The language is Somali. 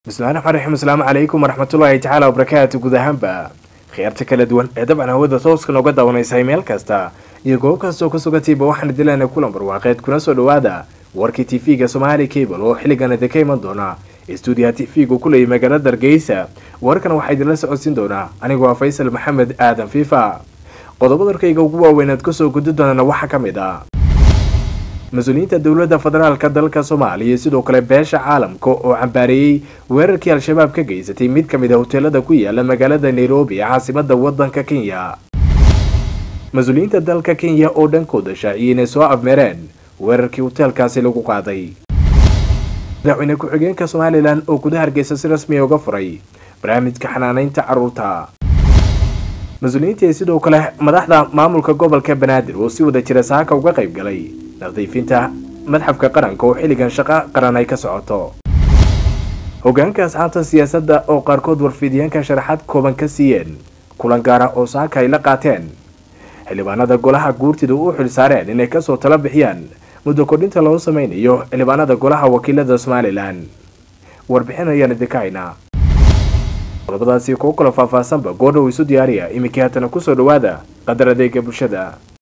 bismillahi raxmaan raxiim asalaamu calaykum waraxmatullaahi tacaala wabarakaatu guud ahaanba khiyaarta kala duwan ee dabcan hawada tooska nooga daawanaysay meel kasta iyo goob kastoo ka sugatiiba waxaan dilaana kulan barwaaqeed kuna soo dhawaada warkii tv-ga somaali cable oo xilligan idinka iman doona stuudiyaha tv-gu ku leeyay magaalada hargeysa warkan waxaa idinla socodsiin doonaa anigoo ah faysal maxamed aadan fiifa qodobada arkayga ugu waaweynaad kasoo gudi doonana waxaa ka mid ah mas-uuliyiinta dowladda federaalka dalka soomaaliya sidoo kale beesha caalamka oo cambaareeyey weerarkii al-shabaab ka geysatay mid ka mid a hoteelada ku yaala magaalada nairobi ee caasimada wadanka kenya mas-uuliyiinta dalka kenya oo dhankooda shaaciyay inay soo afmeereen weerarkii hoteelkaasi lagu qaaday madaxweyne ku-xigeenka somalilan oo gudaha hargeysa si rasmiya uga furay barnaamijka xanaaneynta caruurta mas-uuliyiintii sidoo kale madaxda maamulka gobolka banaadir oo si wada jira saaka uga qayb galay nadiifinta madxafka qaranka oo xilligan shaqo qaran ay ka socoto hogaanka asxaabta siyaasadda oo qaarkood warfiidyaanka sharaxaad kooban ka siiyeen kulan gaara oo saaka ay la qaateen xildhibaanada golaha guurtida u xil saareen inay kasoo tala bixiyaan muddo kordhinta loo sameynayo xildhibaanada golaha wakiilada somalilan warbixin ayaan idinka haynaa qodobadaasi kuwo kalo faahfaahsanba goordhow isu diyaariya iminkii haatana kusoo dhawaada qadar adeega bulshada